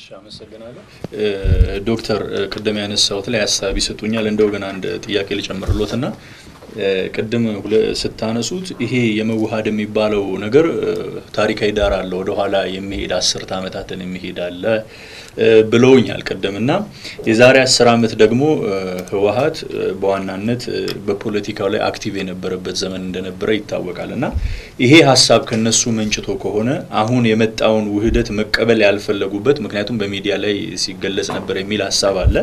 አመሰግናለሁ ዶክተር ቅድም ያነሳሁት ላይ ሀሳብ ይሰጡኛል። እንደው ግን አንድ ጥያቄ ልጨምርሎት እና ቅድም ስታነሱት ይሄ የመዋሃድ የሚባለው ነገር ታሪካዊ ዳራ አለ፣ ወደኋላ የሚሄድ አስርተ ዓመታትን የሚሄድ አለ ብለውኛል ቅድም እና የዛሬ አስር ዓመት ደግሞ ህወሀት በዋናነት በፖለቲካው ላይ አክቲቭ የነበረበት ዘመን እንደነበረ ይታወቃል እና ይሄ ሀሳብ ከነሱ መንጭቶ ከሆነ አሁን የመጣውን ውህደት መቀበል ያልፈለጉበት ምክንያቱም በሚዲያ ላይ ሲገለጽ ነበር የሚል ሀሳብ አለ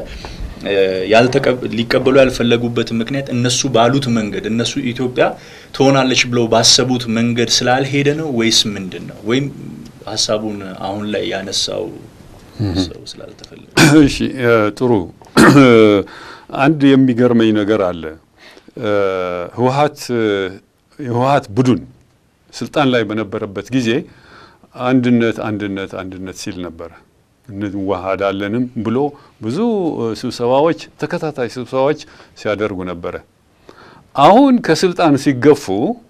ሊቀበሉ ያልፈለጉበት ምክንያት እነሱ ባሉት መንገድ እነሱ ኢትዮጵያ ትሆናለች ብለው ባሰቡት መንገድ ስላልሄደ ነው ወይስ ምንድን ነው? ወይም ሀሳቡን አሁን ላይ ያነሳው ሰው ስላልተፈለገ? እሺ ጥሩ። አንድ የሚገርመኝ ነገር አለ። ህወሀት የህወሀት ቡድን ስልጣን ላይ በነበረበት ጊዜ አንድነት አንድነት አንድነት ሲል ነበረ እንዋሃዳለንም ብሎ ብዙ ስብሰባዎች ተከታታይ ስብሰባዎች ሲያደርጉ ነበረ። አሁን ከስልጣን ሲገፉ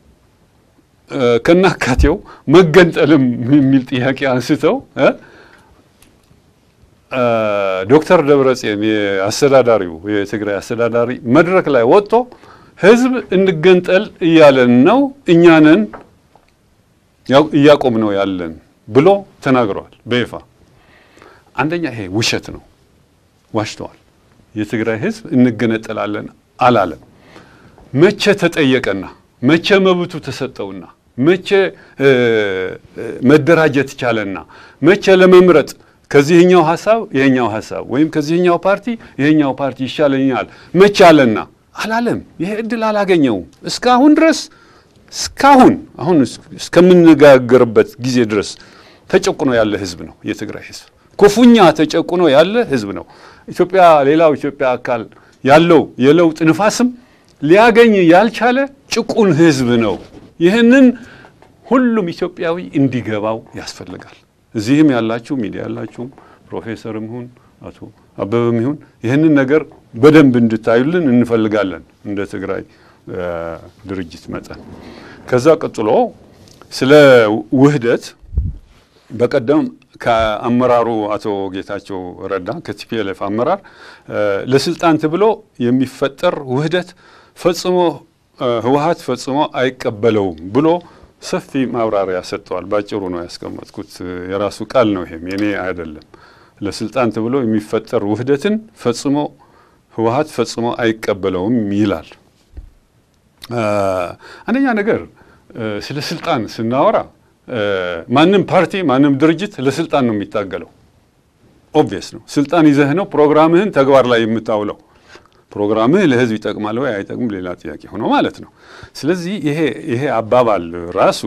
ከናካቴው መገንጠልም የሚል ጥያቄ አንስተው ዶክተር ደብረጽዮን የአስተዳዳሪው የትግራይ አስተዳዳሪ መድረክ ላይ ወጥቶ ህዝብ እንገንጠል እያለን ነው እኛንን እያቆም ነው ያለን ብሎ ተናግረዋል በይፋ። አንደኛ ይሄ ውሸት ነው፣ ዋሽተዋል። የትግራይ ህዝብ እንገነጠላለን አላለም። መቼ ተጠየቀና መቼ መብቱ ተሰጠውና መቼ መደራጀት ቻለና መቼ ለመምረጥ ከዚህኛው ሀሳብ ይሄኛው ሀሳብ ወይም ከዚህኛው ፓርቲ ይሄኛው ፓርቲ ይሻለኛል መቼ አለና አላለም። ይሄ እድል አላገኘውም እስካሁን ድረስ እስካሁን አሁን እስከምንነጋገርበት ጊዜ ድረስ ተጨቁኖ ያለ ህዝብ ነው የትግራይ ህዝብ ክፉኛ ተጨቁኖ ያለ ህዝብ ነው። ኢትዮጵያ ሌላው ኢትዮጵያ አካል ያለው የለውጥ ንፋስም ሊያገኝ ያልቻለ ጭቁን ህዝብ ነው። ይህንን ሁሉም ኢትዮጵያዊ እንዲገባው ያስፈልጋል። እዚህም ያላችሁ ሚዲያ ያላችሁም ፕሮፌሰርም ይሁን አቶ አበበም ይሁን ይህንን ነገር በደንብ እንድታዩልን እንፈልጋለን እንደ ትግራይ ድርጅት መጠን። ከዛ ቀጥሎ ስለ ውህደት በቀደም ከአመራሩ አቶ ጌታቸው ረዳ ከቲፒኤልኤፍ አመራር ለስልጣን ተብሎ የሚፈጠር ውህደት ፈጽሞ ህወሀት ፈጽሞ አይቀበለውም ብሎ ሰፊ ማብራሪያ ሰጥተዋል። ባጭሩ ነው ያስቀመጥኩት። የራሱ ቃል ነው፣ ይሄም የኔ አይደለም። ለስልጣን ተብሎ የሚፈጠር ውህደትን ፈጽሞ ህወሀት ፈጽሞ አይቀበለውም ይላል። አንደኛ ነገር ስለ ስልጣን ስናወራ ማንም ፓርቲ ማንም ድርጅት ለስልጣን ነው የሚታገለው። ኦብቪየስ ነው። ስልጣን ይዘህ ነው ፕሮግራምህን ተግባር ላይ የምታውለው። ፕሮግራምህ ለህዝብ ይጠቅማል ወይ አይጠቅም ሌላ ጥያቄ ሆኖ ማለት ነው። ስለዚህ ይሄ ይሄ አባባል ራሱ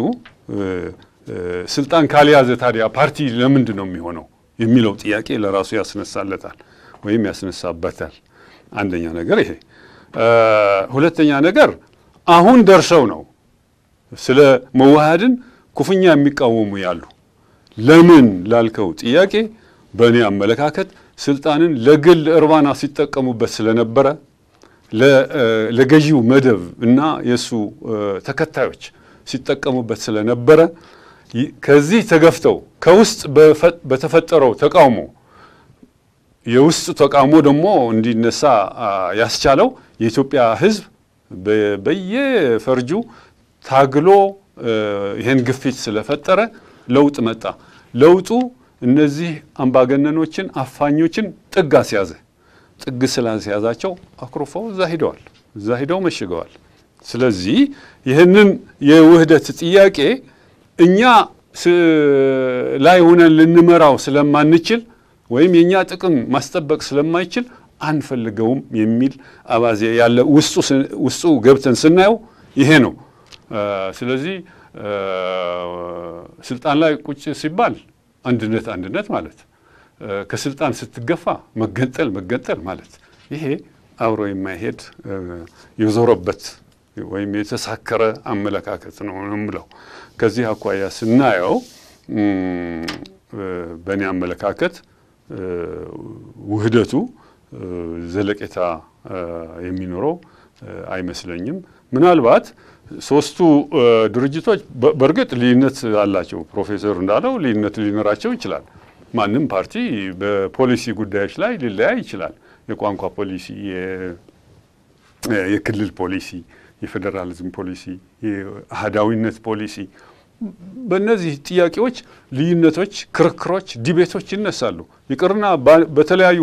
ስልጣን ካልያዘ ታዲያ ፓርቲ ለምንድን ነው የሚሆነው የሚለው ጥያቄ ለራሱ ያስነሳለታል ወይም ያስነሳበታል። አንደኛ ነገር ይሄ። ሁለተኛ ነገር አሁን ደርሰው ነው ስለ መዋሃድን ክፉኛ የሚቃወሙ ያሉ። ለምን ላልከው ጥያቄ በእኔ አመለካከት ስልጣንን ለግል እርባና ሲጠቀሙበት ስለነበረ ለገዢው መደብ እና የእሱ ተከታዮች ሲጠቀሙበት ስለነበረ ከዚህ ተገፍተው ከውስጥ በተፈጠረው ተቃውሞ የውስጥ ተቃውሞ ደግሞ እንዲነሳ ያስቻለው የኢትዮጵያ ሕዝብ በየፈርጁ ታግሎ ይህን ግፊት ስለፈጠረ ለውጥ መጣ። ለውጡ እነዚህ አምባገነኖችን አፋኞችን ጥግ አስያዘ። ጥግ ስላስያዛቸው አኩርፈው እዛ ሂደዋል፣ እዛ ሂደው መሽገዋል። ስለዚህ ይህንን የውህደት ጥያቄ እኛ ላይ ሆነን ልንመራው ስለማንችል ወይም የእኛ ጥቅም ማስጠበቅ ስለማይችል አንፈልገውም የሚል አባዜ ያለ ውስጡ ገብተን ስናየው ይሄ ነው። ስለዚህ ስልጣን ላይ ቁጭ ሲባል አንድነት አንድነት ማለት ከስልጣን ስትገፋ መገንጠል መገንጠል ማለት ይሄ አብሮ የማይሄድ የዞረበት ወይም የተሳከረ አመለካከት ነው የምለው። ከዚህ አኳያ ስናየው በእኔ አመለካከት ውህደቱ ዘለቄታ የሚኖረው አይመስለኝም። ምናልባት ሶስቱ ድርጅቶች በእርግጥ ልዩነት አላቸው። ፕሮፌሰር እንዳለው ልዩነት ሊኖራቸው ይችላል። ማንም ፓርቲ በፖሊሲ ጉዳዮች ላይ ሊለያይ ይችላል። የቋንቋ ፖሊሲ፣ የክልል ፖሊሲ፣ የፌዴራሊዝም ፖሊሲ፣ የአህዳዊነት ፖሊሲ በእነዚህ ጥያቄዎች ልዩነቶች፣ ክርክሮች፣ ዲቤቶች ይነሳሉ። ይቅርና በተለያዩ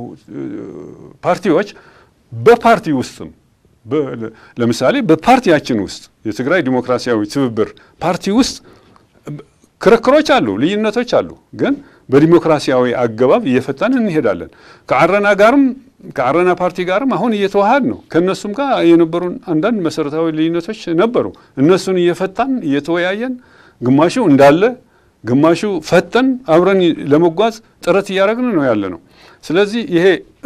ፓርቲዎች በፓርቲ ውስጥም ለምሳሌ በፓርቲያችን ውስጥ የትግራይ ዲሞክራሲያዊ ትብብር ፓርቲ ውስጥ ክርክሮች አሉ፣ ልዩነቶች አሉ። ግን በዲሞክራሲያዊ አገባብ እየፈታን እንሄዳለን። ከአረና ጋርም ከአረና ፓርቲ ጋርም አሁን እየተዋሃድ ነው። ከእነሱም ጋር የነበሩን አንዳንድ መሰረታዊ ልዩነቶች ነበሩ። እነሱን እየፈታን እየተወያየን፣ ግማሹ እንዳለ ግማሹ ፈተን አብረን ለመጓዝ ጥረት እያደረግን ነው ያለ ነው። ስለዚህ ይሄ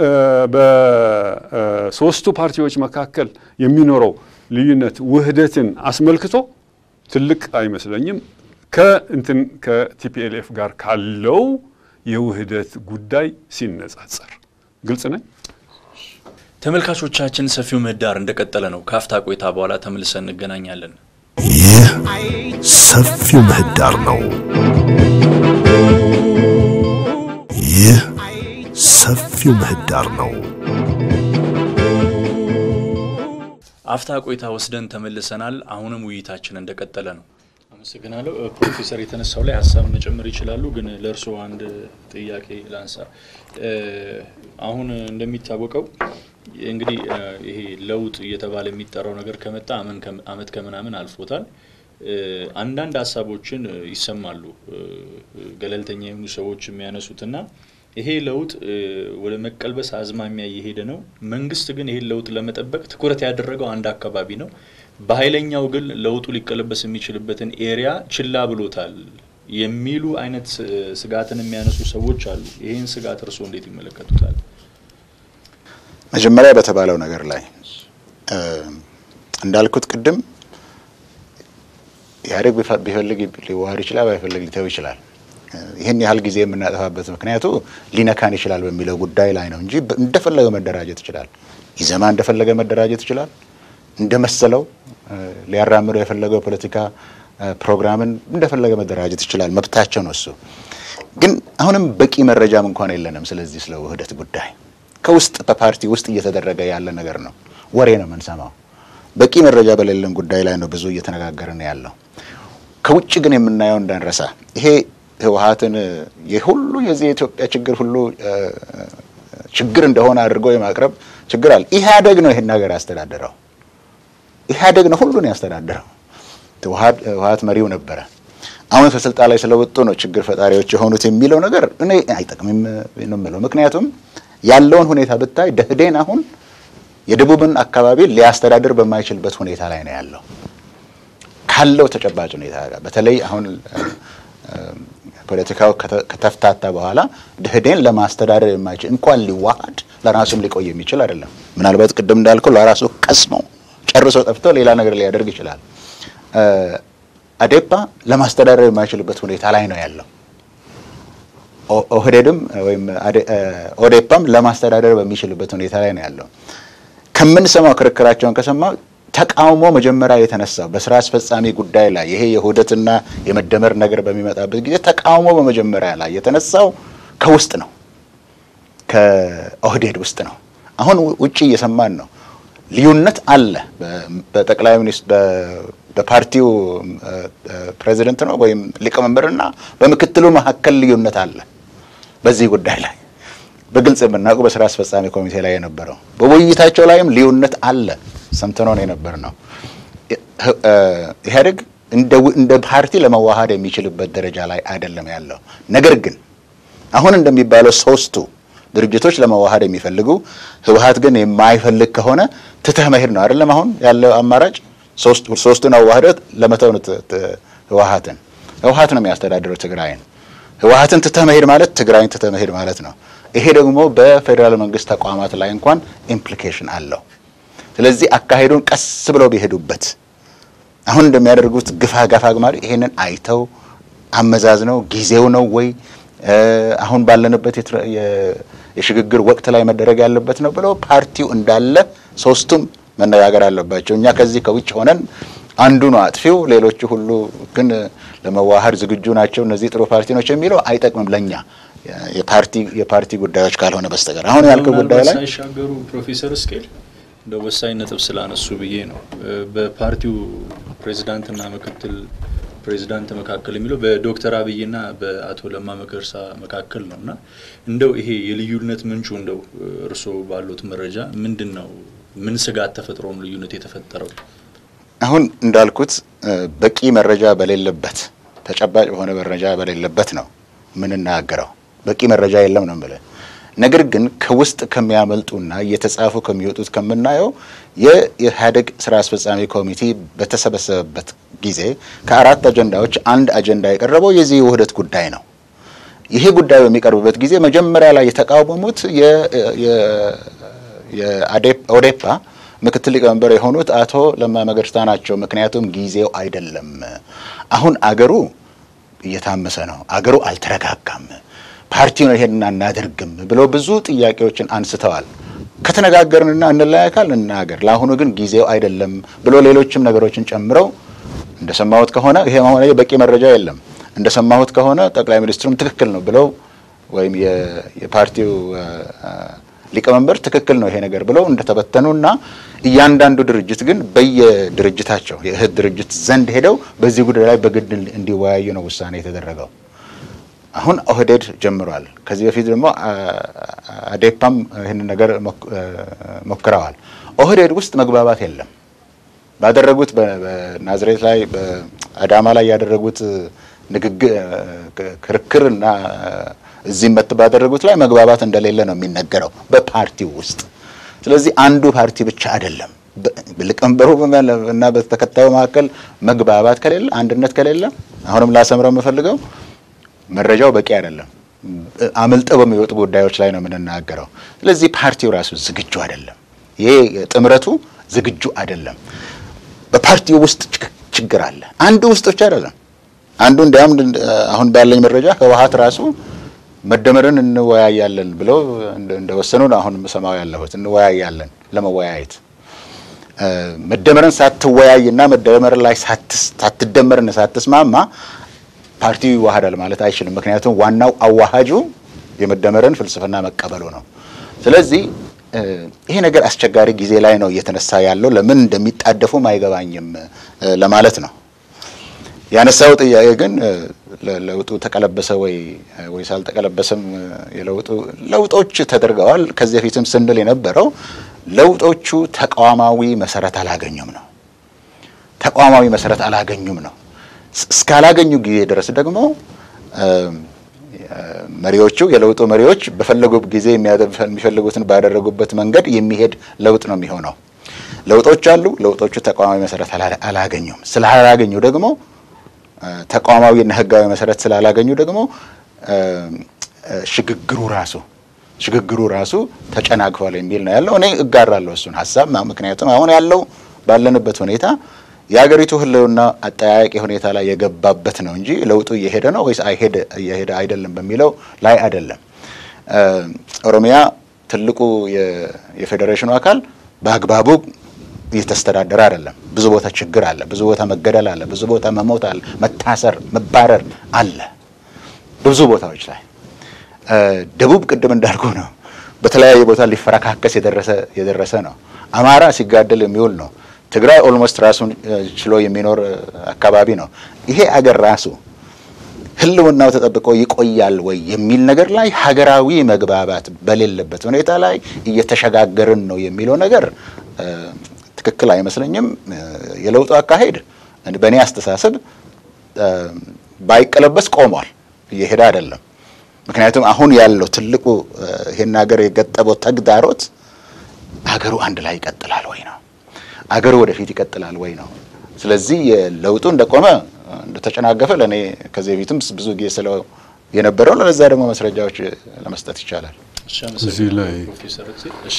በሶስቱ ፓርቲዎች መካከል የሚኖረው ልዩነት ውህደትን አስመልክቶ ትልቅ አይመስለኝም ከእንትን ከቲፒኤልኤፍ ጋር ካለው የውህደት ጉዳይ ሲነጻጸር ግልጽ ነኝ። ተመልካቾቻችን ሰፊው ምህዳር እንደቀጠለ ነው። ካፍታ ቆይታ በኋላ ተመልሰን እንገናኛለን። ይህ ሰፊው ምህዳር ነው። ይህ ሰፊው ምህዳር ነው። አፍታ ቆይታ ወስደን ተመልሰናል። አሁንም ውይይታችን እንደቀጠለ ነው። አመሰግናለሁ። ፕሮፌሰር የተነሳው ላይ ሀሳብ መጨመር ይችላሉ፣ ግን ለእርስዎ አንድ ጥያቄ ላንሳ። አሁን እንደሚታወቀው እንግዲህ ይሄ ለውጥ እየተባለ የሚጠራው ነገር ከመጣ አመት ከምናምን አልፎታል። አንዳንድ ሀሳቦችን ይሰማሉ ገለልተኛ የሆኑ ሰዎች የሚያነሱትና ይሄ ለውጥ ወደ መቀልበስ አዝማሚያ እየሄደ ነው። መንግስት ግን ይሄን ለውጥ ለመጠበቅ ትኩረት ያደረገው አንድ አካባቢ ነው። በኃይለኛው ግን ለውጡ ሊቀለበስ የሚችልበትን ኤሪያ ችላ ብሎታል የሚሉ አይነት ስጋትን የሚያነሱ ሰዎች አሉ። ይህን ስጋት እርስዎ እንዴት ይመለከቱታል? መጀመሪያ በተባለው ነገር ላይ እንዳልኩት ቅድም ኢህአዴግ ቢፈልግ ሊዋሃድ ይችላል፣ ባይፈልግ ሊተው ይችላል። ይህን ያህል ጊዜ የምናጠፋበት ምክንያቱ ሊነካን ይችላል በሚለው ጉዳይ ላይ ነው እንጂ እንደፈለገ መደራጀት ይችላል። ኢዘማ እንደፈለገ መደራጀት ይችላል። እንደመሰለው ሊያራምደው የፈለገው ፖለቲካ ፕሮግራምን እንደፈለገ መደራጀት ይችላል። መብታቸው ነው እሱ። ግን አሁንም በቂ መረጃም እንኳን የለንም። ስለዚህ ስለ ውህደት ጉዳይ ከውስጥ በፓርቲ ውስጥ እየተደረገ ያለ ነገር ነው። ወሬ ነው የምንሰማው። በቂ መረጃ በሌለን ጉዳይ ላይ ነው ብዙ እየተነጋገርን ያለው። ከውጭ ግን የምናየው እንዳንረሳ ይሄ ህወሀትን የሁሉ የዚህ የኢትዮጵያ ችግር ሁሉ ችግር እንደሆነ አድርጎ የማቅረብ ችግር አለ። ኢህአዴግ ነው ይሄን ነገር ያስተዳደረው። ኢህአዴግ ነው ሁሉን ያስተዳደረው። ህወሀት መሪው ነበረ። አሁን ከስልጣን ላይ ስለወጡ ነው ችግር ፈጣሪዎች የሆኑት የሚለው ነገር እኔ አይጠቅምም ነው የምለው። ምክንያቱም ያለውን ሁኔታ ብታይ ደህዴን አሁን የደቡብን አካባቢ ሊያስተዳድር በማይችልበት ሁኔታ ላይ ነው ያለው ካለው ተጨባጭ ሁኔታ ጋር በተለይ አሁን ፖለቲካው ከተፍታታ በኋላ ደህዴን ለማስተዳደር የማይችል እንኳን ሊዋሃድ ለራሱም ሊቆይ የሚችል አይደለም። ምናልባት ቅድም እንዳልከው ለራሱ ቀስሞ ጨርሶ ጠፍቶ ሌላ ነገር ሊያደርግ ይችላል። አዴፓ ለማስተዳደር የማይችልበት ሁኔታ ላይ ነው ያለው። ኦህዴድም ወይም ኦዴፓም ለማስተዳደር በሚችልበት ሁኔታ ላይ ነው ያለው። ከምንሰማው ክርክራቸውን ከሰማው ተቃውሞ መጀመሪያ የተነሳው በስራ አስፈጻሚ ጉዳይ ላይ ይሄ የውህደትና የመደመር ነገር በሚመጣበት ጊዜ ተቃውሞ በመጀመሪያ ላይ የተነሳው ከውስጥ ነው፣ ከኦህዴድ ውስጥ ነው። አሁን ውጭ እየሰማን ነው። ልዩነት አለ። በጠቅላይ ሚኒስትር በፓርቲው ፕሬዚደንት ነው ወይም ሊቀመንበርና በምክትሉ መካከል ልዩነት አለ። በዚህ ጉዳይ ላይ በግልጽ የምናውቀው በስራ አስፈጻሚ ኮሚቴ ላይ የነበረው በውይይታቸው ላይም ልዩነት አለ። ሰምተነው የነበር ነው። ኢህአዴግ እንደ ፓርቲ ለመዋሃድ የሚችልበት ደረጃ ላይ አይደለም ያለው። ነገር ግን አሁን እንደሚባለው ሶስቱ ድርጅቶች ለመዋሃድ የሚፈልጉ ህወሀት ግን የማይፈልግ ከሆነ ትተህ መሄድ ነው አይደለም አሁን ያለው አማራጭ ሶስቱን አዋህደት ለመተው ነው ህወሀትን ህወሀት ነው የሚያስተዳድረው ትግራይን ህወሀትን ትተህ መሄድ ማለት ትግራይን ትተህ መሄድ ማለት ነው ይሄ ደግሞ በፌዴራል መንግስት ተቋማት ላይ እንኳን ኢምፕሊኬሽን አለው ስለዚህ አካሄዱን ቀስ ብለው ቢሄዱበት አሁን እንደሚያደርጉት ግፋ ገፋ ግማሪ ይሄንን አይተው አመዛዝነው ጊዜው ነው ወይ አሁን ባለንበት የሽግግር ወቅት ላይ መደረግ ያለበት ነው ብለው ፓርቲው እንዳለ ሶስቱም መነጋገር አለባቸው። እኛ ከዚህ ከውጭ ሆነን አንዱ ነው አጥፊው፣ ሌሎቹ ሁሉ ግን ለመዋሃድ ዝግጁ ናቸው፣ እነዚህ ጥሩ ፓርቲ ናቸው የሚለው አይጠቅምም ለኛ። የፓርቲ የፓርቲ ጉዳዮች ካልሆነ በስተቀር አሁን ያልከው ጉዳይ ላይ ሳይሻገሩ ፕሮፌሰር እስኬል እንደ ወሳኝ ነጥብ ስላነሱ ብዬ ነው። በፓርቲው ፕሬዚዳንትና ምክትል ፕሬዚዳንት መካከል የሚለው በዶክተር አብይና በአቶ ለማ መገርሳ መካከል ነው እና እንደው ይሄ የልዩነት ምንጩ እንደው እርስዎ ባሉት መረጃ ምንድን ነው? ምን ስጋት ተፈጥሮ ነው ልዩነት የተፈጠረው? አሁን እንዳልኩት በቂ መረጃ በሌለበት ተጨባጭ በሆነ መረጃ በሌለበት ነው የምንናገረው። በቂ መረጃ የለም ነው የምልህ። ነገር ግን ከውስጥ ከሚያመልጡና እየተጻፉ ከሚወጡት ከምናየው የኢህአዴግ ስራ አስፈጻሚ ኮሚቴ በተሰበሰበበት ጊዜ ከአራት አጀንዳዎች አንድ አጀንዳ የቀረበው የዚህ የውህደት ጉዳይ ነው። ይሄ ጉዳይ በሚቀርብበት ጊዜ መጀመሪያ ላይ የተቃወሙት የኦዴፓ ምክትል ሊቀመንበር የሆኑት አቶ ለማ መገርሳ ናቸው። ምክንያቱም ጊዜው አይደለም፣ አሁን አገሩ እየታመሰ ነው፣ አገሩ አልተረጋጋም፣ ፓርቲውን ይሄን አናደርግም ብሎ ብዙ ጥያቄዎችን አንስተዋል። ከተነጋገርንና እንለያካል እንናገር፣ ለአሁኑ ግን ጊዜው አይደለም ብሎ ሌሎችም ነገሮችን ጨምረው እንደሰማሁት ከሆነ ይሄ መሆነ በቂ መረጃ የለም። እንደሰማሁት ከሆነ ጠቅላይ ሚኒስትሩም ትክክል ነው ብለው ወይም የፓርቲው ሊቀመንበር ትክክል ነው ይሄ ነገር ብለው እንደተበተኑና እያንዳንዱ ድርጅት ግን በየድርጅታቸው የእህት ድርጅት ዘንድ ሄደው በዚህ ጉዳይ ላይ በግድ እንዲወያዩ ነው ውሳኔ የተደረገው። አሁን ኦህዴድ ጀምሯል። ከዚህ በፊት ደግሞ አዴፓም ይህንን ነገር ሞክረዋል። ኦህዴድ ውስጥ መግባባት የለም። ባደረጉት በናዝሬት ላይ በአዳማ ላይ ያደረጉት ንግግር ክርክር እና እዚህም መት ባደረጉት ላይ መግባባት እንደሌለ ነው የሚነገረው በፓርቲው ውስጥ። ስለዚህ አንዱ ፓርቲ ብቻ አይደለም። ሊቀመንበሩ እና በተከታዩ መካከል መግባባት ከሌለ፣ አንድነት ከሌለ አሁንም ላሰምረው የምፈልገው መረጃው በቂ አይደለም። አምልጠው በሚወጡ ጉዳዮች ላይ ነው የምንናገረው። ስለዚህ ፓርቲው ራሱ ዝግጁ አይደለም። ይሄ ጥምረቱ ዝግጁ አይደለም። በፓርቲው ውስጥ ችግር አለ። አንዱ ውስጥ ብቻ አይደለም። አንዱ እንዲያውም አሁን ባለኝ መረጃ ህወሓት ራሱ መደመርን እንወያያለን ብለው እንደወሰኑ ነው አሁን የምሰማው ያለሁት። እንወያያለን ለመወያየት መደመርን ሳትወያይና መደመር ላይ ሳትደመርን ሳትስማማ ፓርቲው ይዋሃዳል ማለት አይችልም። ምክንያቱም ዋናው አዋሃጁ የመደመርን ፍልስፍና መቀበሉ ነው። ስለዚህ ይሄ ነገር አስቸጋሪ ጊዜ ላይ ነው እየተነሳ ያለው። ለምን እንደሚጣደፉም አይገባኝም ለማለት ነው። ያነሳው ጥያቄ ግን ለውጡ ተቀለበሰ ወይ ወይስ አልተቀለበሰም? የለውጡ ለውጦች ተደርገዋል። ከዚህ በፊትም ስንል የነበረው ለውጦቹ ተቋማዊ መሰረት አላገኙም ነው። ተቋማዊ መሰረት አላገኙም ነው። እስካላገኙ ጊዜ ድረስ ደግሞ መሪዎቹ የለውጡ መሪዎች በፈለጉት ጊዜ የሚፈልጉትን ባደረጉበት መንገድ የሚሄድ ለውጥ ነው የሚሆነው። ለውጦች አሉ። ለውጦቹ ተቋማዊ መሰረት አላገኙም። ስላላገኙ ደግሞ ተቋማዊና ሕጋዊ መሰረት ስላላገኙ ደግሞ ሽግግሩ ራሱ ሽግግሩ ራሱ ተጨናግፏል የሚል ነው ያለው። እኔ እጋራለሁ እሱን ሀሳብ። ምክንያቱም አሁን ያለው ባለንበት ሁኔታ የሀገሪቱ ህልውና አጠያያቂ ሁኔታ ላይ የገባበት ነው እንጂ ለውጡ እየሄደ ነው ወይስ አይሄድ እየሄደ አይደለም በሚለው ላይ አይደለም። ኦሮሚያ ትልቁ የፌዴሬሽኑ አካል በአግባቡ እየተስተዳደረ አይደለም። ብዙ ቦታ ችግር አለ። ብዙ ቦታ መገደል አለ። ብዙ ቦታ መሞት አለ። መታሰር፣ መባረር አለ ብዙ ቦታዎች ላይ። ደቡብ ቅድም እንዳልኩ ነው፣ በተለያየ ቦታ ሊፈረካከስ የደረሰ ነው። አማራ ሲጋደል የሚውል ነው። ትግራይ ኦልሞስት ራሱን ችሎ የሚኖር አካባቢ ነው። ይሄ አገር ራሱ ህልውናው ተጠብቆ ይቆያል ወይ የሚል ነገር ላይ ሀገራዊ መግባባት በሌለበት ሁኔታ ላይ እየተሸጋገርን ነው የሚለው ነገር ትክክል አይመስለኝም። የለውጡ አካሄድ በእኔ አስተሳሰብ ባይቀለበስ ቆሟል፣ እየሄደ አይደለም። ምክንያቱም አሁን ያለው ትልቁ ይሄን ሀገር የገጠበው ተግዳሮት ሀገሩ አንድ ላይ ይቀጥላል ወይ ነው አገሩ ወደፊት ይቀጥላል ወይ ነው። ስለዚህ ለውጡ እንደቆመ እንደተጨናገፈ ለእኔ ከዚህ በፊትም ብዙ ጊዜ ስለው የነበረው ለዛ ደግሞ መስረጃዎች ለመስጠት ይቻላል። እዚህ ላይ ፕሮፌሰር እሺ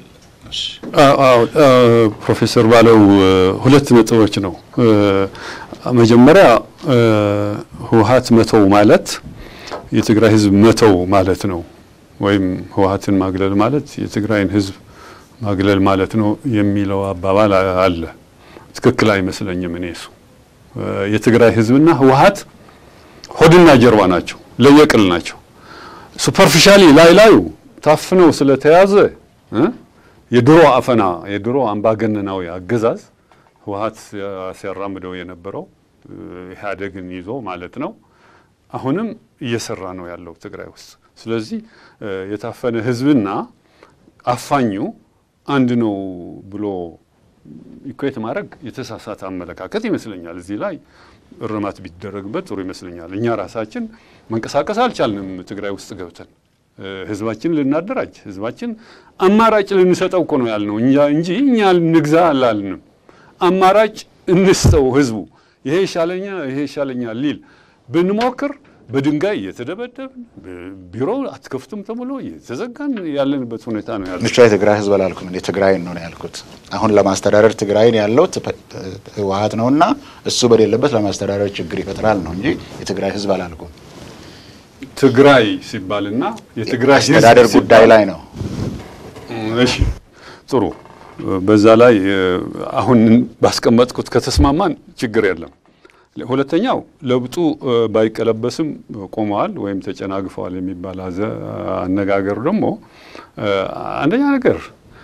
ፕሮፌሰር ባለው ሁለት ነጥቦች ነው። መጀመሪያ ህወሓት መተው ማለት የትግራይ ህዝብ መተው ማለት ነው፣ ወይም ህወሓትን ማግለል ማለት የትግራይን ህዝብ ማግለል ማለት ነው የሚለው አባባል አለ። ትክክል አይመስለኝም። እኔ እሱ የትግራይ ህዝብና ህወሓት ሆድና ጀርባ ናቸው፣ ለየቅል ናቸው። ሱፐርፊሻሊ ላይ ላዩ ታፍነው ስለተያዘ እ የድሮ አፈና የድሮ አምባገነናዊ አገዛዝ ህወሀት ሲያራምደው የነበረው ኢህአዴግን ይዞ ማለት ነው። አሁንም እየሰራ ነው ያለው ትግራይ ውስጥ። ስለዚህ የታፈነ ህዝብና አፋኙ አንድ ነው ብሎ ኢኩዌት ማድረግ የተሳሳተ አመለካከት ይመስለኛል። እዚህ ላይ እርማት ቢደረግበት ጥሩ ይመስለኛል። እኛ ራሳችን መንቀሳቀስ አልቻልንም። ትግራይ ውስጥ ገብተን ህዝባችን ልናደራጅ ህዝባችን አማራጭ ልንሰጠው እኮ ነው ያልነው እንጂ እኛ ንግዛ አላልንም። አማራጭ እንስጠው ህዝቡ ይሄ ይሻለኛል ይሄ ይሻለኛል ሊል ብንሞክር በድንጋይ እየተደበደብን ቢሮ አትከፍቱም ተብሎ እየተዘጋን ያለንበት ሁኔታ ነው ያለው። ብቻ የትግራይ ህዝብ አላልኩም እንዴ ትግራይን ነው ያልኩት። አሁን ለማስተዳደር ትግራይን ያለው ህወሀት ነውና እሱ በሌለበት ለማስተዳደር ችግር ይፈጥራል ነው እንጂ የትግራይ ህዝብ አላልኩም። ትግራይ ሲባልና የትግራይ ህዝብ አስተዳደር ጉዳይ ላይ ነው። እሺ ጥሩ። በዛ ላይ አሁን ባስቀመጥኩት ከተስማማን ችግር የለም። ሁለተኛው ለውጡ ባይቀለበስም ቆመዋል ወይም ተጨናግፈዋል የሚባል አነጋገር ደግሞ አንደኛ ነገር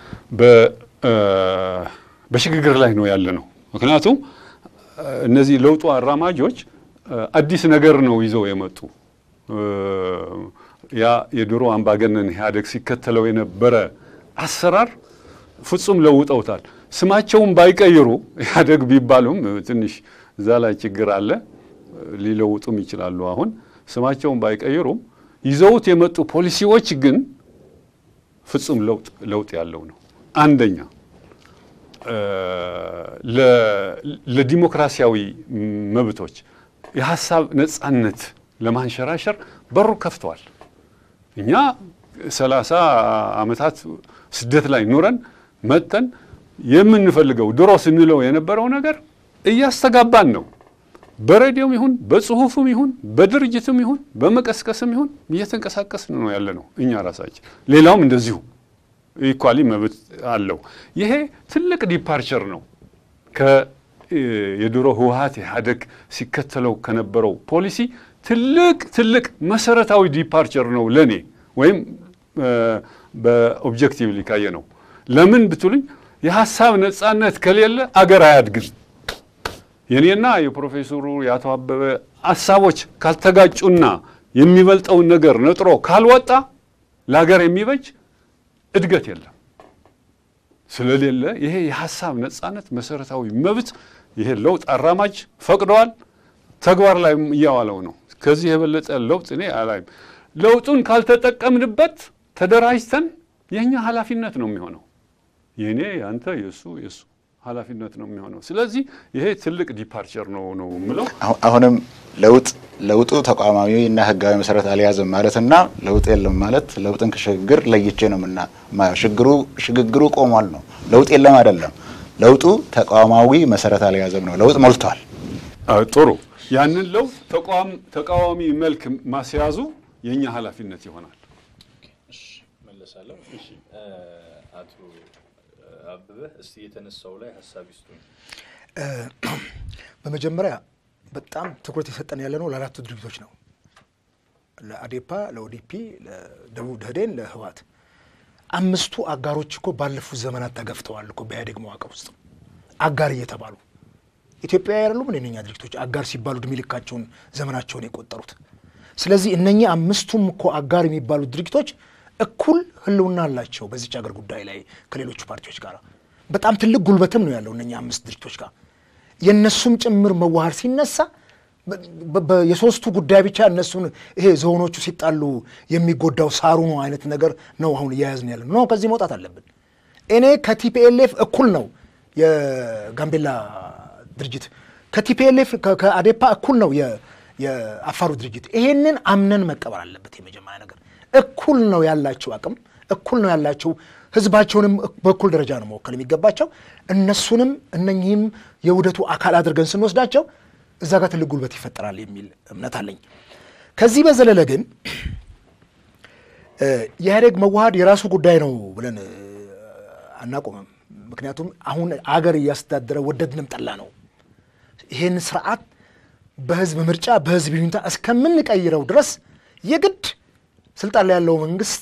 በሽግግር ላይ ነው ያለ ነው። ምክንያቱም እነዚህ ለውጡ አራማጆች አዲስ ነገር ነው ይዘው የመጡ ያ የድሮ አምባገነን ኢህአዴግ ሲከተለው የነበረ አሰራር ፍጹም ለውጠውታል። ስማቸውን ባይቀይሩ ኢህአዴግ ቢባሉም ትንሽ እዛ ላይ ችግር አለ። ሊለውጡም ይችላሉ። አሁን ስማቸውን ባይቀይሩም ይዘውት የመጡ ፖሊሲዎች ግን ፍጹም ለውጥ ለውጥ ያለው ነው። አንደኛ ለዲሞክራሲያዊ መብቶች የሀሳብ ነጻነት ለማንሸራሸር በሩ ከፍተዋል። እኛ ሰላሳ ዓመታት ስደት ላይ ኑረን መጥተን የምንፈልገው ድሮ ስንለው የነበረው ነገር እያስተጋባን ነው። በሬዲዮም ይሁን በጽሁፍም ይሁን በድርጅትም ይሁን በመቀስቀስም ይሁን እየተንቀሳቀስን ነው ያለ ነው እኛ ራሳችን። ሌላውም እንደዚሁ ኢኳሊ መብት አለው። ይሄ ትልቅ ዲፓርቸር ነው የድሮ ህወሀት ኢህአዴግ ሲከተለው ከነበረው ፖሊሲ ትልቅ ትልቅ መሰረታዊ ዲፓርቸር ነው ለእኔ ወይም በኦብጀክቲቭሊ ካየ ነው። ለምን ብትሉኝ የሀሳብ ነጻነት ከሌለ አገር አያድግም። የኔና የፕሮፌሰሩ የአቶ አበበ ሀሳቦች ካልተጋጩና የሚበልጠውን ነገር ነጥሮ ካልወጣ ለሀገር የሚበጅ እድገት የለም። ስለሌለ ይሄ የሀሳብ ነጻነት መሰረታዊ መብት ይሄ ለውጥ አራማጅ ፈቅደዋል፣ ተግባር ላይ እያዋለው ነው። ከዚህ የበለጠ ለውጥ እኔ አላይም። ለውጡን ካልተጠቀምንበት ተደራጅተን የእኛ ኃላፊነት ነው የሚሆነው። የእኔ ያንተ፣ የእሱ የእሱ ኃላፊነት ነው የሚሆነው። ስለዚህ ይሄ ትልቅ ዲፓርቸር ነው ነው የምለው። አሁንም ለውጥ ለውጡ ተቋማዊ እና ህጋዊ መሰረት አልያዘም ማለትና ለውጥ የለም ማለት ለውጥን ከሽግግር ለይቼ ነው ምና ሽግግሩ ሽግግሩ ቆሟል ነው። ለውጥ የለም አይደለም። ለውጡ ተቋማዊ መሰረት አልያዘም ነው። ለውጥ ሞልቷል። ጥሩ። ያንን ለውጥ ተቋም ተቃዋሚ መልክ ማስያዙ የእኛ ኃላፊነት ይሆናል። መለሳለሁ። አቶ አበበ እስቲ የተነሳው ላይ ሀሳብ ይስጡኝ። በመጀመሪያ በጣም ትኩረት የሰጠን ያለ ነው ለአራቱ ድርጅቶች ነው። ለአዴፓ፣ ለኦዲፒ፣ ለደቡብ ደህዴን፣ ለህወሓት አምስቱ አጋሮች እኮ ባለፉት ዘመናት ተገፍተዋል እኮ በኢህአዴግ መዋቅር ውስጥ አጋር እየተባሉ ኢትዮጵያዊ አይደሉም እነኛ ድርጅቶች አጋር ሲባሉ እድሜ ልካቸውን ዘመናቸውን የቆጠሩት። ስለዚህ እነኚህ አምስቱም እኮ አጋር የሚባሉት ድርጅቶች እኩል ህልውና አላቸው በዚች ሀገር ጉዳይ ላይ ከሌሎቹ ፓርቲዎች ጋር በጣም ትልቅ ጉልበትም ነው ያለው እነኛ አምስት ድርጅቶች ጋር የእነሱም ጭምር መዋሃር ሲነሳ የሶስቱ ጉዳይ ብቻ እነሱን ይሄ ዝሆኖቹ ሲጣሉ የሚጎዳው ሳሩ ነው አይነት ነገር ነው አሁን እያያዝን ያለ ነው። ከዚህ መውጣት አለብን። እኔ ከቲፒኤልኤፍ እኩል ነው የጋምቤላ ድርጅት ከቲፒኤልኤፍ ከአዴፓ እኩል ነው የአፋሩ ድርጅት። ይሄንን አምነን መቀበል አለበት። የመጀመሪያ ነገር እኩል ነው ያላቸው አቅም፣ እኩል ነው ያላቸው ህዝባቸውንም በእኩል ደረጃ ነው መወከል የሚገባቸው። እነሱንም እነኚህም የውህደቱ አካል አድርገን ስንወስዳቸው እዛ ጋር ትልቅ ጉልበት ይፈጠራል የሚል እምነት አለኝ። ከዚህ በዘለለ ግን የኢህአዴግ መዋሃድ የራሱ ጉዳይ ነው ብለን አናቆምም። ምክንያቱም አሁን አገር እያስተዳደረ ወደድንም ጠላ ነው ይህን ስርዓት በህዝብ ምርጫ በህዝብ ይሁንታ እስከምንቀይረው ድረስ የግድ ስልጣን ላይ ያለው መንግስት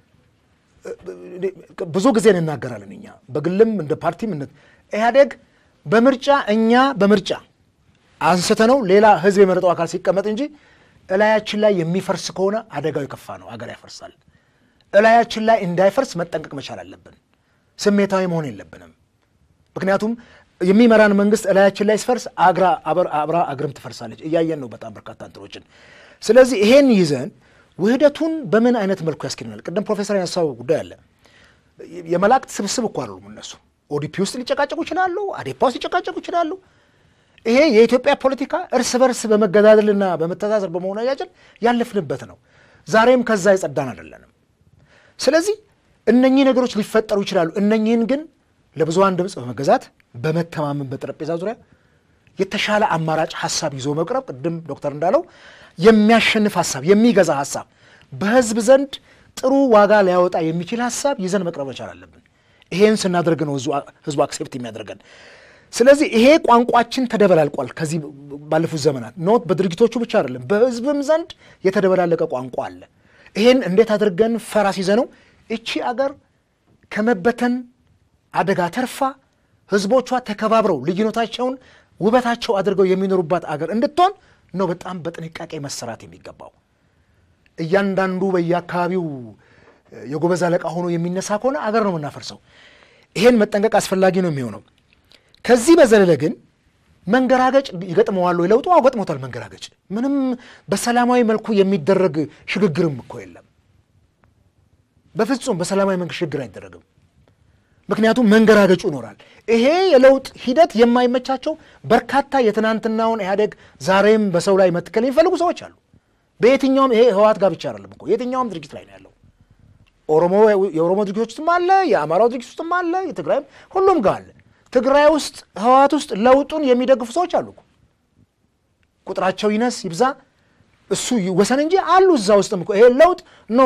ብዙ ጊዜ እንናገራለን። እኛ በግልም እንደ ፓርቲም እነ ኢህአዴግ በምርጫ እኛ በምርጫ አንስተ ነው ሌላ ህዝብ የመረጠው አካል ሲቀመጥ እንጂ እላያችን ላይ የሚፈርስ ከሆነ አደጋው የከፋ ነው። አገር ያፈርሳል። እላያችን ላይ እንዳይፈርስ መጠንቀቅ መቻል አለብን። ስሜታዊ መሆን የለብንም። ምክንያቱም የሚመራን መንግስት እላያችን ላይ ሲፈርስ አግራ አብራ አግርም ትፈርሳለች። እያየን ነው በጣም በርካታ እንትኖችን። ስለዚህ ይሄን ይዘን ውህደቱን በምን አይነት መልኩ ያስኬድናል? ቅድም ፕሮፌሰር ያነሳው ጉዳይ አለ። የመላእክት ስብስብ እኮ አይደሉም እነሱ። ኦዲፒ ውስጥ ሊጨቃጨቁ ይችላሉ፣ አዴፓ ውስጥ ሊጨቃጨቁ ይችላሉ። ይሄ የኢትዮጵያ ፖለቲካ እርስ በርስ በመገዳደልና በመተዛዘር በመሆናጃጀል ያለፍንበት ነው። ዛሬም ከዛ የጸዳን አይደለንም። ስለዚህ እነኚህ ነገሮች ሊፈጠሩ ይችላሉ። እነኚህን ግን ለብዙሃን ድምፅ በመገዛት በመተማመን በጠረጴዛ ዙሪያ የተሻለ አማራጭ ሀሳብ ይዞ መቅረብ፣ ቅድም ዶክተር እንዳለው የሚያሸንፍ ሀሳብ፣ የሚገዛ ሀሳብ፣ በህዝብ ዘንድ ጥሩ ዋጋ ሊያወጣ የሚችል ሀሳብ ይዘን መቅረብ መቻል አለብን። ይሄን ስናደርግ ነው ህዝቡ አክሴፕት የሚያደርገን። ስለዚህ ይሄ ቋንቋችን ተደበላልቋል። ከዚህ ባለፉት ዘመናት ኖት በድርጊቶቹ ብቻ አይደለም፣ በህዝብም ዘንድ የተደበላለቀ ቋንቋ አለ። ይሄን እንዴት አድርገን ፈራስ ይዘ ነው እቺ አገር ከመበተን አደጋ ተርፋ ህዝቦቿ ተከባብረው ልዩነታቸውን ውበታቸው አድርገው የሚኖሩባት አገር እንድትሆን ነው በጣም በጥንቃቄ መሰራት የሚገባው። እያንዳንዱ በየአካባቢው የጎበዝ አለቃ ሆኖ የሚነሳ ከሆነ አገር ነው የምናፈርሰው። ይሄን መጠንቀቅ አስፈላጊ ነው የሚሆነው። ከዚህ በዘለለ ግን መንገራገጭ ይገጥመዋል ወይ? ለውጡ አዎ ገጥሞታል። መንገራገጭ ምንም በሰላማዊ መልኩ የሚደረግ ሽግግርም እኮ የለም። በፍጹም በሰላማዊ መንገድ ሽግግር አይደረግም። ምክንያቱም መንገራገጩ ይኖራል። ይሄ የለውጥ ሂደት የማይመቻቸው በርካታ የትናንትናውን ኢህአዴግ ዛሬም በሰው ላይ መትከል የሚፈልጉ ሰዎች አሉ። በየትኛውም ይሄ ህወሓት ጋር ብቻ አይደለም እኮ የትኛውም ድርጅት ላይ ነው ያለው። ኦሮሞ የኦሮሞ ድርጅቶች ውስጥም አለ፣ የአማራው ድርጅት ውስጥም አለ፣ የትግራይም ሁሉም ጋር አለ። ትግራይ ውስጥ ህወሓት ውስጥ ለውጡን የሚደግፉ ሰዎች አሉ እኮ ቁጥራቸው ይነስ ይብዛ እሱ ይወሰን እንጂ አሉ እዛ ውስጥም እኮ ይሄ ለውጥ ኖ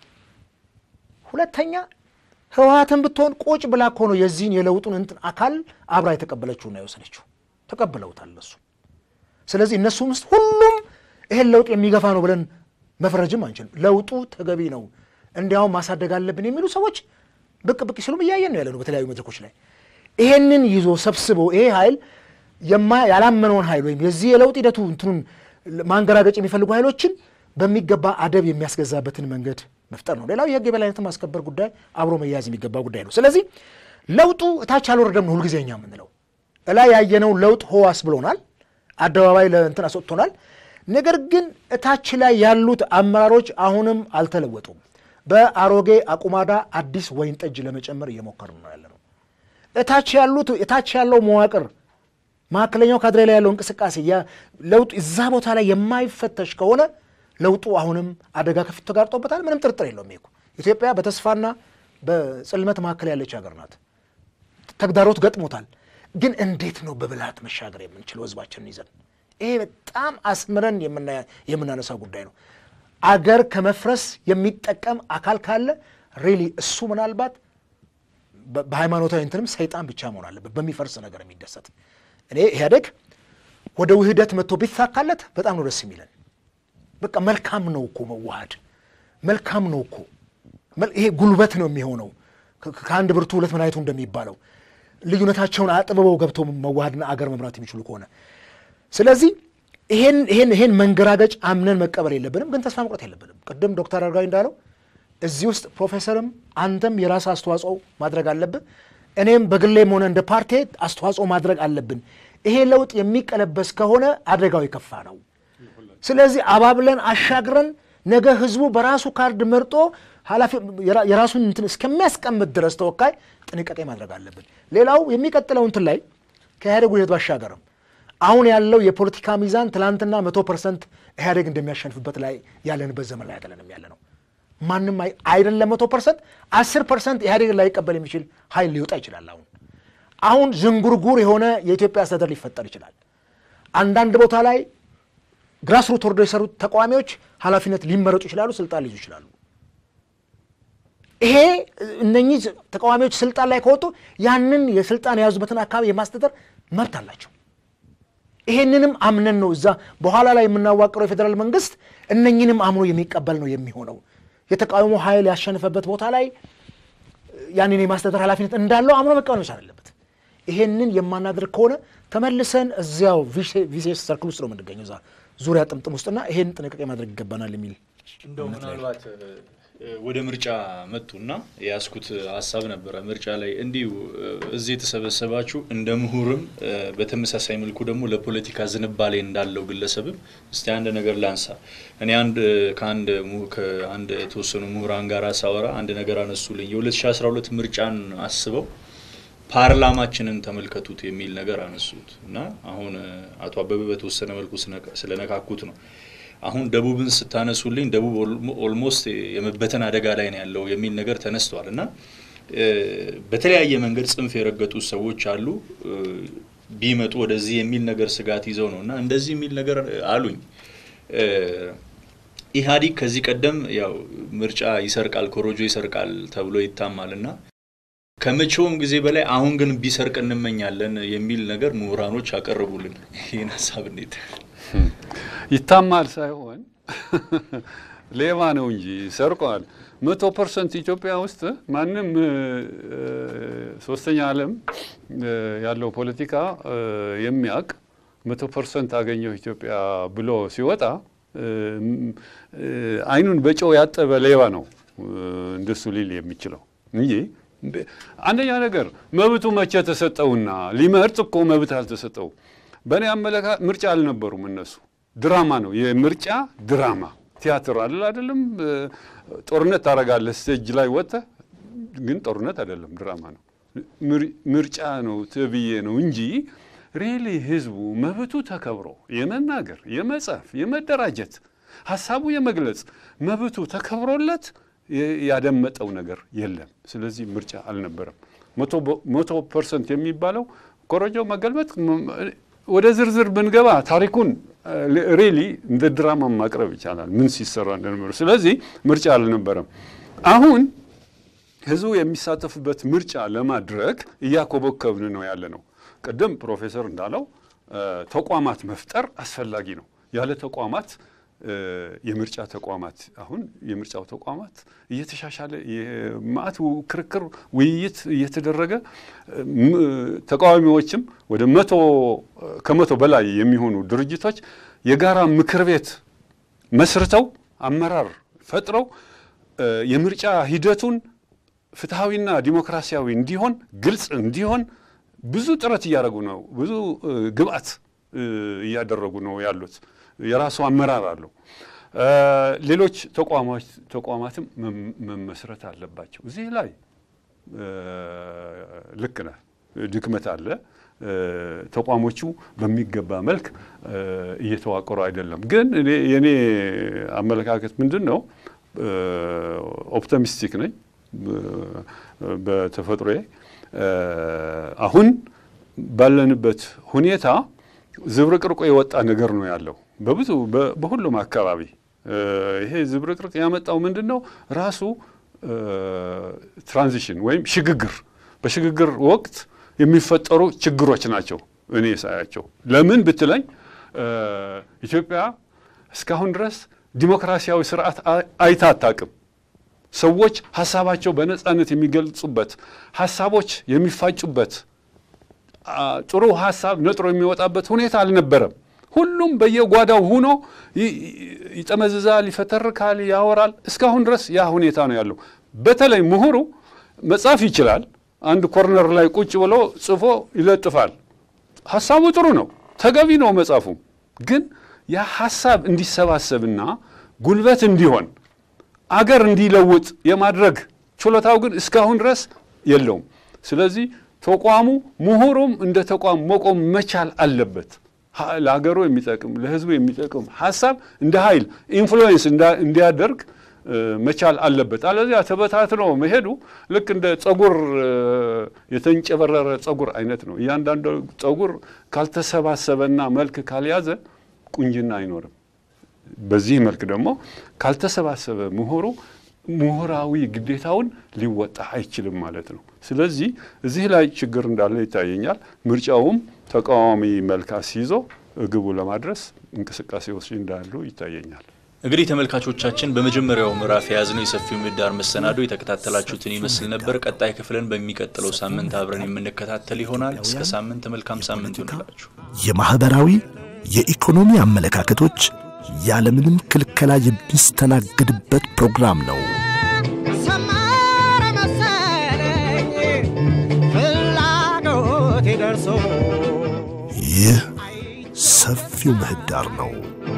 ሁለተኛ ህወሓትን ብትሆን ቁጭ ብላ እኮ ነው የዚህን የለውጡን እንትን አካል አብራ የተቀበለችውና የወሰነችው ተቀብለውታል እነሱ። ስለዚህ እነሱም ውስጥ ሁሉም ይሄን ለውጥ የሚገፋ ነው ብለን መፍረጅም አንችልም። ለውጡ ተገቢ ነው፣ እንዲያውም ማሳደግ አለብን የሚሉ ሰዎች ብቅ ብቅ ሲሉም እያየን ነው ያለ ነው በተለያዩ መድረኮች ላይ። ይሄንን ይዞ ሰብስቦ ይሄ ኃይል ያላመነውን ኃይል ወይም የዚህ የለውጥ ሂደቱ እንትኑን ማንገራገጭ የሚፈልጉ ኃይሎችን በሚገባ አደብ የሚያስገዛበትን መንገድ መፍጠር ነው። ሌላው የህግ የበላይነትን ማስከበር ጉዳይ አብሮ መያዝ የሚገባ ጉዳይ ነው። ስለዚህ ለውጡ እታች አልወረደም ነው ሁልጊዜ እኛ የምንለው። እላይ ያየነው ለውጥ ህዋስ ብሎናል፣ አደባባይ ለእንትን አስወጥቶናል። ነገር ግን እታች ላይ ያሉት አመራሮች አሁንም አልተለወጡም። በአሮጌ አቁማዳ አዲስ ወይን ጠጅ ለመጨመር እየሞከሩ ነው ያለ ነው። እታች ያሉት እታች ያለው መዋቅር መካከለኛው ካድሬ ላይ ያለው እንቅስቃሴ ለውጡ እዛ ቦታ ላይ የማይፈተሽ ከሆነ ለውጡ አሁንም አደጋ ከፊት ተጋርጦበታል። ምንም ጥርጥር የለውም። ይሄ ኢትዮጵያ በተስፋና በጽልመት መካከል ያለች ሀገር ናት። ተግዳሮት ገጥሞታል። ግን እንዴት ነው በብልሃት መሻገር የምንችለው ህዝባችንን ይዘን? ይሄ በጣም አስምረን የምናነሳው ጉዳይ ነው። አገር ከመፍረስ የሚጠቀም አካል ካለ ሪሊ እሱ ምናልባት በሃይማኖታዊ እንትንም ሰይጣን ብቻ መሆን አለበት፣ በሚፈርስ ነገር የሚደሰት እኔ ኢህአዴግ ወደ ውህደት መጥቶ ቢሳካለት በጣም ነው ደስ የሚለን። በቃ መልካም ነው እኮ መዋሃድ፣ መልካም ነው እኮ ይሄ ጉልበት ነው የሚሆነው። ከአንድ ብርቱ ሁለት መድኃኒቱ እንደሚባለው ልዩነታቸውን አጥብበው ገብተው መዋሃድና አገር መምራት የሚችሉ ከሆነ ስለዚህ ይሄን ይሄን ይሄን መንገራገጭ አምነን መቀበል የለብንም፣ ግን ተስፋ መቁረጥ የለብንም። ቅድም ዶክተር አረጋዊ እንዳለው እዚህ ውስጥ ፕሮፌሰርም አንተም የራስ አስተዋጽኦ ማድረግ አለብን። እኔም በግሌም ሆነ እንደ ፓርቲ አስተዋጽኦ ማድረግ አለብን። ይሄ ለውጥ የሚቀለበስ ከሆነ አደጋው የከፋ ነው። ስለዚህ አባብለን አሻግረን ነገ ህዝቡ በራሱ ካርድ መርጦ ኃላፊ የራሱን እንትን እስከሚያስቀምጥ ድረስ ተወካይ ጥንቃቄ ማድረግ አለብን። ሌላው የሚቀጥለው እንትን ላይ ከኢህአዴግ ውህደት ባሻገርም አሁን ያለው የፖለቲካ ሚዛን ትናንትና መቶ ፐርሰንት ኢህአዴግ እንደሚያሸንፍበት ላይ ያለንበት ዘመን ላይ አይደለንም ያለ ነው። ማንም አይደለም መቶ ፐርሰንት አስር ፐርሰንት ኢህአዴግን ላይቀበል የሚችል ኃይል ሊወጣ ይችላል። አሁን አሁን ዝንጉርጉር የሆነ የኢትዮጵያ አስተዳደር ሊፈጠር ይችላል። አንዳንድ ቦታ ላይ ግራስሩት ወርዶ የሰሩት ተቃዋሚዎች ኃላፊነት ሊመረጡ ይችላሉ፣ ስልጣን ሊይዙ ይችላሉ። ይሄ እነኚህ ተቃዋሚዎች ስልጣን ላይ ከወጡ ያንን የስልጣን የያዙበትን አካባቢ የማስተዳደር መብት አላቸው። ይሄንንም አምነን ነው እዛ በኋላ ላይ የምናዋቅረው የፌዴራል መንግስት እነኝንም አምኖ የሚቀበል ነው የሚሆነው። የተቃውሞ ኃይል ያሸነፈበት ቦታ ላይ ያንን የማስተዳደር ኃላፊነት እንዳለው አምኖ መቀበል መቻል አለበት። ይሄንን የማናደርግ ከሆነ ተመልሰን እዚያው ቪሴስ ሰርክል ውስጥ ነው የምንገኘው፣ እዛ ዙሪያ ጥምጥም ውስጥና ይሄን ጥንቃቄ ማድረግ ይገባናል የሚል እንደው ምናልባት ወደ ምርጫ መጡና የያዝኩት ሀሳብ ነበረ። ምርጫ ላይ እንዲሁ እዚህ የተሰበሰባችሁ እንደ ምሁርም በተመሳሳይ መልኩ ደግሞ ለፖለቲካ ዝንባሌ እንዳለው ግለሰብም እስቲ አንድ ነገር ላንሳ። እኔ አንድ ከአንድ ከአንድ የተወሰኑ ምሁራን ጋር ሳወራ አንድ ነገር አነሱልኝ። የ2012 ምርጫን አስበው ፓርላማችንን ተመልከቱት የሚል ነገር አነሱት እና አሁን አቶ አበበ በተወሰነ መልኩ ስለነካኩት ነው አሁን ደቡብን ስታነሱልኝ ደቡብ ኦልሞስት የመበተን አደጋ ላይ ነው ያለው የሚል ነገር ተነስተዋል እና በተለያየ መንገድ ጽንፍ የረገጡ ሰዎች አሉ ቢመጡ ወደዚህ የሚል ነገር ስጋት ይዘው ነው እና እንደዚህ የሚል ነገር አሉኝ። ኢህአዲግ ከዚህ ቀደም ያው ምርጫ ይሰርቃል፣ ኮሮጆ ይሰርቃል ተብሎ ይታማል እና ከመቼውም ጊዜ በላይ አሁን ግን ቢሰርቅ እንመኛለን የሚል ነገር ምሁራኖች አቀረቡልን። ይህን ሀሳብ እንዴት ይታማል ሳይሆን ሌባ ነው እንጂ ሰርቋል። መቶ ፐርሰንት ኢትዮጵያ ውስጥ ማንም ሶስተኛ ዓለም ያለው ፖለቲካ የሚያውቅ መቶ ፐርሰንት አገኘው ኢትዮጵያ ብሎ ሲወጣ አይኑን በጨው ያጠበ ሌባ ነው እንደሱ ሊል የሚችለው እንጂ አንደኛ ነገር መብቱ መቼ ተሰጠውና ሊመርጥ እኮ መብት አልተሰጠው። በእኔ አመለካከት ምርጫ አልነበሩም እነሱ ድራማ ነው። የምርጫ ድራማ ቲያትር አለ አይደለም። ጦርነት ታደርጋለህ ስቴጅ ላይ ወጥተህ፣ ግን ጦርነት አይደለም ድራማ ነው። ምርጫ ነው ተብዬ ነው እንጂ ሪሊ ህዝቡ መብቱ ተከብሮ የመናገር፣ የመጻፍ፣ የመደራጀት ሀሳቡ የመግለጽ መብቱ ተከብሮለት ያደመጠው ነገር የለም። ስለዚህ ምርጫ አልነበረም። መቶ ፐርሰንት የሚባለው ኮረጆ መገልበጥ ወደ ዝርዝር ብንገባ ታሪኩን ሪሊ እንደ ድራማ ማቅረብ ይቻላል፣ ምን ሲሰራ እንደነበረ። ስለዚህ ምርጫ አልነበረም። አሁን ህዝቡ የሚሳተፍበት ምርጫ ለማድረግ እያኮበከብን ነው ያለ ነው። ቅድም ፕሮፌሰር እንዳለው ተቋማት መፍጠር አስፈላጊ ነው። ያለ ተቋማት የምርጫ ተቋማት አሁን የምርጫው ተቋማት እየተሻሻለ የማዕት ክርክር፣ ውይይት እየተደረገ ተቃዋሚዎችም ወደ መቶ ከመቶ በላይ የሚሆኑ ድርጅቶች የጋራ ምክር ቤት መስርተው አመራር ፈጥረው የምርጫ ሂደቱን ፍትሐዊና ዲሞክራሲያዊ እንዲሆን ግልጽ እንዲሆን ብዙ ጥረት እያደረጉ ነው። ብዙ ግብአት እያደረጉ ነው ያሉት። የራሱ አመራር አለው። ሌሎች ተቋማትም መመስረት አለባቸው። እዚህ ላይ ልክ ነህ፣ ድክመት አለ። ተቋሞቹ በሚገባ መልክ እየተዋቀሩ አይደለም። ግን የእኔ አመለካከት ምንድን ነው? ኦፕቲሚስቲክ ነኝ በተፈጥሮዬ። አሁን ባለንበት ሁኔታ ዝብርቅርቆ የወጣ ነገር ነው ያለው በብዙ በሁሉም አካባቢ ይሄ ዝብርቅርቅ ያመጣው ምንድን ነው? ራሱ ትራንዚሽን ወይም ሽግግር፣ በሽግግር ወቅት የሚፈጠሩ ችግሮች ናቸው እኔ ሳያቸው። ለምን ብትለኝ ኢትዮጵያ እስካሁን ድረስ ዲሞክራሲያዊ ስርዓት አይታ አታውቅም። ሰዎች ሀሳባቸው በነጻነት የሚገልጹበት፣ ሀሳቦች የሚፋጩበት፣ ጥሩ ሀሳብ ነጥሮ የሚወጣበት ሁኔታ አልነበረም። ሁሉም በየጓዳው ሆኖ ይጠመዝዛል፣ ይፈተርካል፣ ያወራል። እስካሁን ድረስ ያ ሁኔታ ነው ያለው። በተለይ ምሁሩ መጻፍ ይችላል። አንድ ኮርነር ላይ ቁጭ ብሎ ጽፎ ይለጥፋል። ሀሳቡ ጥሩ ነው፣ ተገቢ ነው መጻፉ። ግን ያ ሀሳብ እንዲሰባሰብና ጉልበት እንዲሆን አገር እንዲለውጥ የማድረግ ችሎታው ግን እስካሁን ድረስ የለውም። ስለዚህ ተቋሙ ምሁሩም እንደ ተቋም መቆም መቻል አለበት። ለሀገሩ የሚጠቅም ለሕዝቡ የሚጠቅም ሀሳብ እንደ ኃይል ኢንፍሉዌንስ እንዲያደርግ መቻል አለበት። አለዚያ ተበታትኖ መሄዱ ልክ እንደ ጸጉር የተንጨበረረ ጸጉር አይነት ነው። እያንዳንዱ ጸጉር ካልተሰባሰበና መልክ ካልያዘ ቁንጅና አይኖርም። በዚህ መልክ ደግሞ ካልተሰባሰበ ምሁሩ ምሁራዊ ግዴታውን ሊወጣ አይችልም ማለት ነው። ስለዚህ እዚህ ላይ ችግር እንዳለ ይታየኛል። ምርጫውም ተቃዋሚ መልክ አስይዞ ግቡ ለማድረስ እንቅስቃሴዎች እንዳሉ ይታየኛል። እንግዲህ ተመልካቾቻችን በመጀመሪያው ምዕራፍ የያዝነው የሰፊው ምህዳር መሰናዶ የተከታተላችሁትን ይመስል ነበር። ቀጣይ ክፍልን በሚቀጥለው ሳምንት አብረን የምንከታተል ይሆናል። እስከ ሳምንት መልካም ሳምንት ይሆንላችሁ። የማኅበራዊ የኢኮኖሚ አመለካከቶች ያለምንም ክልከላ የሚስተናገድበት ፕሮግራም ነው። ሰመረ መሰለኝ ፍላጎቴ ደርሶ ይህ ሰፊው ምህዳር ነው።